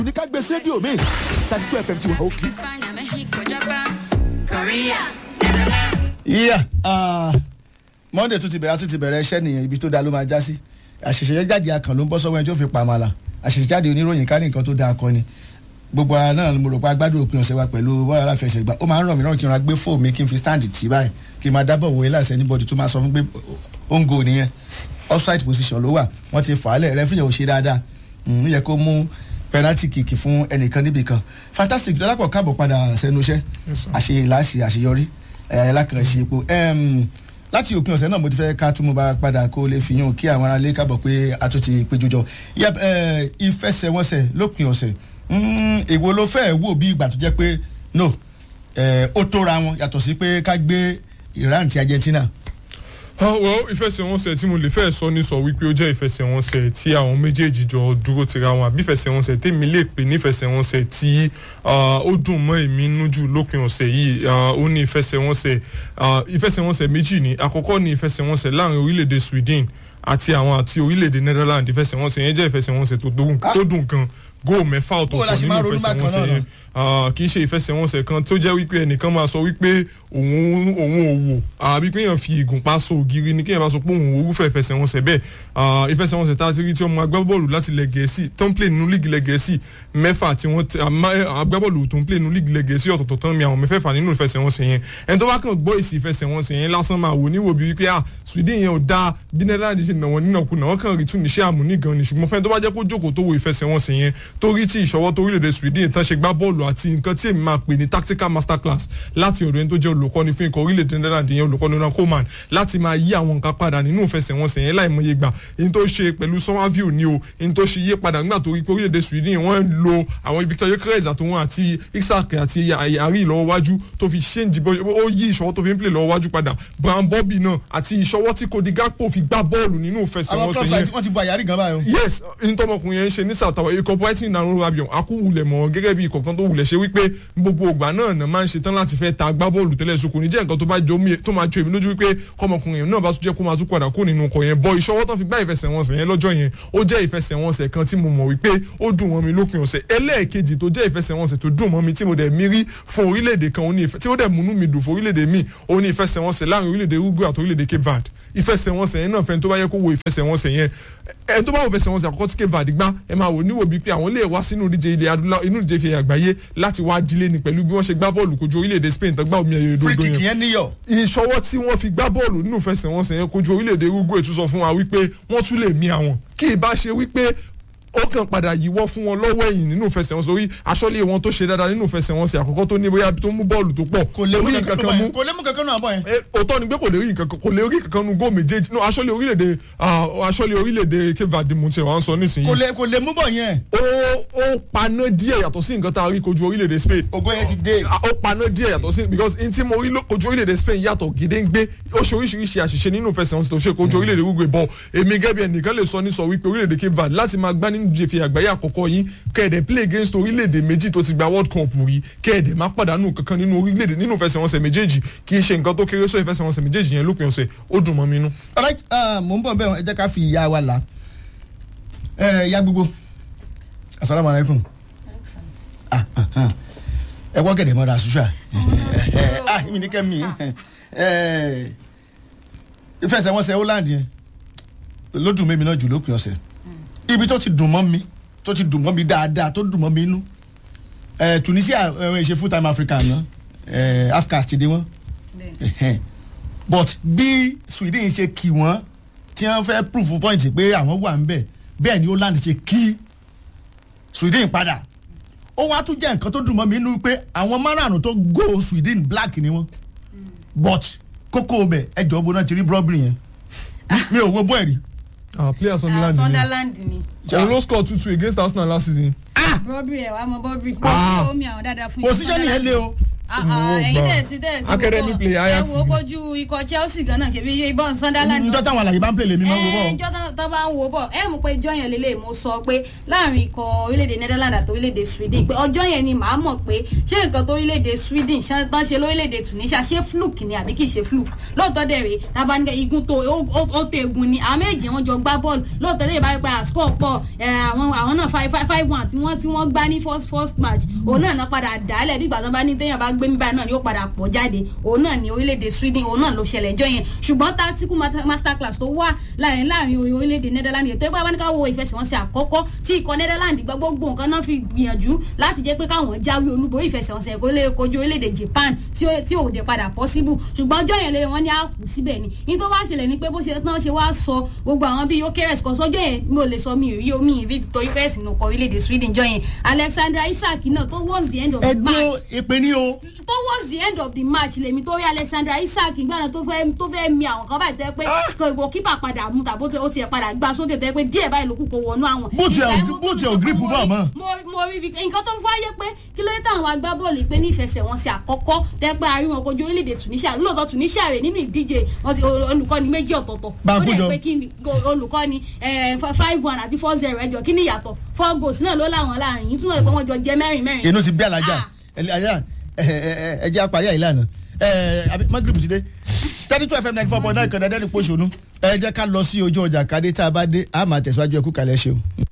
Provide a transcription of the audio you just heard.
ní ká gbé sí rédíò mi thirty two fm ti wà òkè. España, México, Japan, Korea, Netherlands. yíyà monday tún ti bẹ̀rẹ̀ tún ti bẹ̀rẹ̀ iṣẹ́ nìyẹn ibi tó dáa ló máa já sí àṣẹ̀ṣẹ̀ jáde akàn ló ń bọ́ sọ́wọ́ ẹni tó fi pa àmàlà àṣẹ̀ṣẹ̀ jáde oníròyìn ká ní nǹkan tó dáa kọ́ ni gbogbo ara náà mo rò pé agbádùn òpin ọ̀sẹ̀ wa pẹ̀lú bọ́ọ̀lù aláfẹsẹ̀gbá ó máa ń ràn mí lọ́rùn kí n ra gbé fóònù mi kí n fi stand tì báyìí kí n máa dábọ̀ wòye láìsẹ̀ níbọ̀dì tó máa sọ fún pé ó ń go nìyẹn offside position ló wà wọ́n ti fà á lẹ̀ rẹ́fìyàn ò ṣe dáadáa ń yẹ kó mú penalty kick fún ẹnìkan níbì kan fantastic dọ́lápọ̀ káàbọ̀ padà sẹ́nu iṣẹ́ àṣeyìláṣe àṣeyọrí ẹ̀ẹ́dẹ́lákànṣe epo láti òpin ọ̀sẹ̀ náà mo ti fẹ́ ká tún mo bá padà kó lè fi yún kí àwọn aráalé kábọ̀ pé a tún ti péjú jọ Yep, eh, ìfẹsẹ̀wọnsẹ̀ lópin ọ̀sẹ̀ Mm, èwo ló fẹ́ wò bí ìgbà tó jẹ́ pé no eh, ó tóra wọn yàtọ̀ sí pé ká gbé Iran ti Argentina Ah, well ìfẹsẹ̀wọnsẹ̀ tí mo lè fẹ́ sọ ní sọ wípé ó jẹ́ ìfẹsẹ̀wọnsẹ̀ tí àwọn méjèèjì jọ dúró tira wọn àbí ìfẹsẹ̀wọnsẹ̀ tèmi lè pè ní ìfẹsẹ̀wọnsẹ̀ tí ah, ó dùn mọ́ èmi nú jù lópin ọ̀sẹ̀ yìí Ah, ó ní ìfẹsẹ̀wọnsẹ̀ ah, ìfẹsẹ̀wọnsẹ̀ méjì ni àkọ́kọ́ ní ìfẹsẹ̀wọnsẹ̀ láàrin orílẹ̀-èdè Sweden àti àwọn àti orílẹ̀-èdè Netherlands ìfẹsẹ̀wọnsẹ̀ yẹn jẹ́ ìfẹsẹ̀wọnsẹ̀ tó dùn- tó dùn gan góò mẹ́fà Bó la ọ̀tọ̀ọ̀tọ̀ ṣe máa nínú ronú bákan ìfẹsẹ̀wọnsẹ̀ náà yẹn Ah, kì í ṣe ìfẹsẹ̀wọnsẹ̀ kan tó jẹ́ wípé ẹnìkan máa sọ wípé òun òun ò wò àbí pé èèyàn fi ìgùnpá so ògiri ni kéèyàn bá sọ pé òun ò wúfẹ́ ìfẹsẹ̀wọnsẹ̀ bẹ́ẹ̀ Ah, ìfẹsẹ̀wọnsẹ̀ tá a ti rí tí ọmọ agbábọ́ọ̀lù láti ilẹ̀ gẹ̀ẹ́sì tó ń play nínú líìgì ilẹ̀ gẹ̀ẹ́sì mẹ́fà tí wọ́n ti àmọ́, eh, agbábọ́ọ̀lù tó ń play nínú líìgì ilẹ̀ gẹ̀ẹ́sì ọ̀tọ̀ọ̀tọ̀ tán mi àwọn mẹ́fẹ̀ẹ̀fà nínú ìfẹsẹ̀wọnsẹ̀ yẹn ẹni tó bá kàn gbọ́ èsì ìfẹsẹ̀wọnsẹ̀ yẹn lásán máa wò níwò bí wípé ah Sweden yẹn ò dáa bí Netherlands ṣe nà wọ́n nínàkúnà wọ́n kàn rí tún níṣẹ́ àmúní gan ni ṣùgbọ́n fẹ́ni tó bá jẹ́ kó jókòó tó wo ìfẹsẹ̀wọnsẹ̀ yẹn tó rí tí ìṣọwọ́ tó orílẹ̀-èdè Sweden tán ṣe gbá bọ́ọ̀lù àti nǹkan tí èmi máa pè ní tactical masterclass láti ọ̀dọ̀ ẹni tó jẹ́ olùkọ́ni fún ikọ̀ orílẹ̀-èdè Netherlands yẹn olùkọ́ni Ronald Koeman láti máa yí àwọn nǹkan padà nínú ìfẹsẹ̀wọnsẹ̀ yẹn láìmọye gbà èyí tó ṣe pẹ̀lú Somerville ni o èyí tó ṣe yí padà nígbà tó rí pé orílẹ̀-èdè Sweden wọ́n ń lo àwọn Victor Gyökeres àtòwọn àti Isak àti Ari lọ́wọ́ wájú tó fi ṣéǹjì bó ó yí ìṣọwọ́ tó fi ń play lọ́wọ́ wájú padà Brian Bobby náà àti ìṣọwọ́ tí Cody Gakpo fi gbá bọ́ọ̀lù nínú àwọn ìfẹsẹ̀wọnsẹ̀ club yẹn side wọ́n ti bu àyàrí gan báyìí o. yes ntọ́mọkùnrin yẹn ń ṣe ní south africa ikọ̀ brighton náà ló rabion akúwulẹ̀ mọ́ gẹ́gẹ́ bí ikọ̀ kan tó wulẹ̀ ṣe wípé gbogbo ògbà náà náà máa ń ṣetán láti fẹ́ ta agbábọ́ọ̀lù tẹ́lẹ̀ so kò ní jẹ́ nǹkan tó bá jọ mí tó máa jọ èmi lójú wípé kọ́mọkùnrin yẹn náà bá tún jẹ́ kó máa tún padà kó nínú ọkọ̀ yẹn bọ́ ìṣọwọ́ tó fi gbá ìfẹsẹ̀wọnsẹ̀ yẹn lọ́jọ́ yẹn ó jẹ́ ìfẹsẹ̀wọnsẹ̀ kan tí mo mọ̀ wípé ó dùn mọ́ mi lópin ọ̀sẹ̀ ẹlẹ́ẹ̀kejì tó jẹ́ ìfẹsẹ̀wọnsẹ̀ tó dùn mọ́ mi tí mo dẹ̀ mí rí fún orílẹ̀-èdè kan ó ní ìfẹ́- tí ó dẹ̀ múnú mi dùn fún orílẹ̀-èdè mi ó ní ìfẹsẹ̀wọnsẹ̀ láàrin orílẹ̀-èdè Uruguay àti orílẹ̀-èdè Cape Verde ìfẹsẹ̀wọnsẹ̀ yẹn náà fẹ́ni tó bá yẹ kó wo ìfẹsẹ̀wọnsẹ̀ yẹn ẹ tó bá wo ìfẹsẹ̀wọnsẹ̀ àkọ́kọ́ tí Cape Verde gbá ẹ máa wò níwò bíi pé àwọn lè wá sínú ìdíje ilẹ̀ adúlá inú ìdíje fi àgbáyé láti wá dílé ni pẹ̀lú bí wọ́n ṣe gbá bọ́ọ̀lù kojú orílẹ̀-èdè Spain tó gbá omi ẹ̀yẹ free ìdodo kick yẹn yẹn níyọ̀ ìṣọwọ́ tí wọ́n fi gbá bọ́ọ̀lù nínú ìfẹsẹ̀wọnsẹ̀ yẹn kojú orílẹ̀-èdè Uruguay tún sọ fún wa wípé wọ́n tún lè mí àwọn kí ì bá ṣe wípé ó kàn padà yíwọ́ fún wọn lọ́wọ́ ẹ̀yìn nínú ìfẹsẹ̀wọnsẹ̀ orí aṣọ́lé wọn tó ṣe dáadáa nínú ìfẹsẹ̀wọnsẹ̀ àkọ́kọ́ tó ní bóyá tó mú bọ́ọ̀lù tó pọ̀ kò lè mú orí kankan nǹkan kan mú mú kò lè mú kankan náà bọ̀ yẹn. Eh, òótọ́ ni pé kò lè rí nǹkan kan kò lè rí nǹkan kan nu góò méjèèjì no aṣọ́lé orílẹ̀-èdè ah, aṣọ́lé orílẹ̀-èdè Cape Verde mo ti wà ń sọ nísìnyí kò lè kò lè mú bọ̀ yẹn. ó ó paná díẹ̀ yàtọ̀ sí nǹkan tá a rí kojú orílẹ̀-èdè Spain ògo yẹn ti dé. Ah, ó paná díẹ̀ yàtọ̀ sí because n tí mo rí ló- kojú orílẹ̀-èdè Spain yàtọ̀ gédéǹgbé ó ṣe oríṣiríṣi àṣìṣe nínú ìfẹsẹ̀wọnsẹ̀ tó ṣe kojú orílẹ̀-èdè Uruguay bọ̀ èmi gẹ́gẹ́ bí ẹnìkan lè sọ ní sọ wípé orílẹ̀-èdè Cape Verde láti máa gbá nínú ìjẹ̀fẹ̀ àgbáyé àkọ́kọ́ yín kẹ́ẹ̀dẹ̀ play against orílẹ̀-èdè méjì tó ti gba World Cup rí kẹ́ẹ̀dẹ̀ má pàdánù kankan nínú orílẹ̀-èdè nínú ìfẹsẹ̀wọnsẹ̀ méjèèjì kì í ṣe nǹkan tó kéré sọ ìfẹsẹ̀wọnsẹ̀ méjèèjì yẹn lópin ọ̀sẹ̀ ó dùn mọ́ mi nú. alright ah, mò ń bọ̀ bẹ́ẹ̀ ẹ jẹ́ ká fi ìyá wa là ẹ ya gbogbo asalaamu alaykum Ah, ah, ah. ẹ wọ́ gẹ̀dẹ̀ mọ́ra ṣùṣà ah mi ní kẹ́mi ìfẹsẹ̀wọnsẹ̀ Holland yẹn ló dùn mí náà jù lópin ọ̀sẹ̀ ibi tó ti dùn mọ́ mi tó ti dùn mọ́ mi dáadáa tó dùn mọ́ mi inú Eh, Tunisia ẹ ṣe full time Africa náà afcas ti dé wọn Ẹhẹ́n. but bí Sweden ṣe kì wọ́n tí wọ́n fẹ́ proof point pé àwọn wà ń bẹ̀ bẹ́ẹ̀ ni Holland ṣe kí Sweden padà ó wá tún jẹ́ nǹkan tó dùn mọ́ mi nínú pé àwọn márààrún tó go Sweden black ni wọ́n but kókó bẹ̀ ẹjọ́ bo náà ti rí brobry yẹn mi ò wo bọ́ ẹ̀rí ah player Ah, Sunderland ni Sunderland ni. òun ló score two two against Arsenal last season. Bobby ẹ̀ wá mọ Bobby. Ah. Bobby omi àwọn dáadáa fún position yẹn lé o Ah, Mo ah, ẹ̀yin gbà. tẹ̀ ti tẹ̀ ti Academy wò play bọ̀. Ajax ẹ wo ni. kojú ikọ̀ Chelsea gan náà ṣebí ibọn Sunderland njọ́ táwọn àlàyé bá ń pèlè mi máa ń wo bọ́ ìjọ tó bá ń wo bọ̀ ẹ mọ̀ pé ìjọ yẹn lélẹ̀ mo sọ pé láàrin ikọ̀ orílẹ̀-èdè Netherlands àti orílẹ̀-èdè Sweden pé ọjọ́ yẹn ni màá mọ̀ pé ṣé nǹkan tó orílẹ̀-èdè Sweden ṣe tán ṣe lórílẹ̀-èdè Tunisia ṣé fluke ni àbí kì í ṣe fluke lóòótọ́ dẹ̀ rèé tabanigẹ igun tó ó- ó ó tó egun ni àwọn méjì wọn jọ gbá bọ́ọ̀lù lóòótọ́ dẹ̀ báyìí pé àsìkò pọ̀ ẹ̀, àwọn àwọn náà five five five one tí wọ́n tí wọ́n gbá ní first first match òun náà náà padà dálẹ̀ bí ìgbà tó bá ní téèyàn bá gbé mi báyìí náà ni ó padà pọ̀ jáde òun náà ni orílẹ̀-èdè Sweden òun náà ló ṣẹlẹ̀ jọ yẹn ṣùgbọ́n tactical mata- masterclass tó wà láàrin láàrin orílẹ̀-èdè Netherlands ètò ìgbà wọn ní ká wo ìfẹsẹ̀wọnsẹ̀ àkọ́kọ́ tí ikọ̀ Netherlands gbọ́ gbogbo nǹkan náà fi gbìyànjú láti jẹ́ pé káwọn jáwé olúborí ìfẹsẹ̀wọnsẹ̀ kó lè kojú orílẹ̀-èdè Japan tí ó tí ò dé padà possible ṣùgbọ́n ọjọ́ yẹn lè wọ́n ní àkù síbẹ̀ ni ní tó wá ṣẹlẹ̀ ni pé bó ṣe tán ṣe wá sọ gbogbo àwọn bíi Gyökeres kan sọ́jọ́ yẹn mi ò lè sọ mi ì rí omi ìrí Victor Gyökeres nù kọ orílẹ̀-èdè Sweden jọ yẹn Alexandra Isak náà towards the end of the ẹ match dúró ìpè ní o towards the end of the match lèmi tó rí Alexandra Isak gbọ́dọ̀ tó fẹ́ tó fẹ́ mi àwọn kan báyìí tẹ́ pé kò goalkeeper padà mú tàbó ó tiẹ̀ padà gbá sókè tẹ́ pé díẹ̀ báyìí ló kù kó wọnú àwọn. Bó tiẹ̀ ò- Ìgbà yẹn mo bó tún tiẹ̀ ò sọ pé grip mo bá rí- mọ́. mo mo rí ibi nǹkan tó ń fáyé pé kí ló dé táwọn agbábọ́ọ̀lù pé ní ìfẹsẹ̀wọnsẹ̀ àkọ́kọ́ tẹ́ pé a rí wọn kojú orílẹ̀-èdè Tunisia lóòótọ́ Tunisia rẹ̀ nínú ìdíje wọn ti olùkọ́ni méjì ọ̀tọ̀ọ̀tọ̀ Bá a ó kú dẹ̀ jọ. pé kí ni go- olùkọ́ni five one àti four zero ẹjọ́ kí ni ìyàtọ̀ four goals náà ló láwọn láàrin yìí túnbọ̀ pé wọ́n jọ jẹ mẹ́rin mẹ́rin. inú ti bí alájà Ah. alájà ẹ jẹ́ àparí àyílá náà magrib ti dé thirty two fm ninety four point nine kan dandan ní pọ̀ṣọ́nù ẹ jẹ́ ká lọ sí ojú ọjà kadé tá a bá dé a máa tẹ̀síwájú ẹkú kalẹ̀ ṣe o.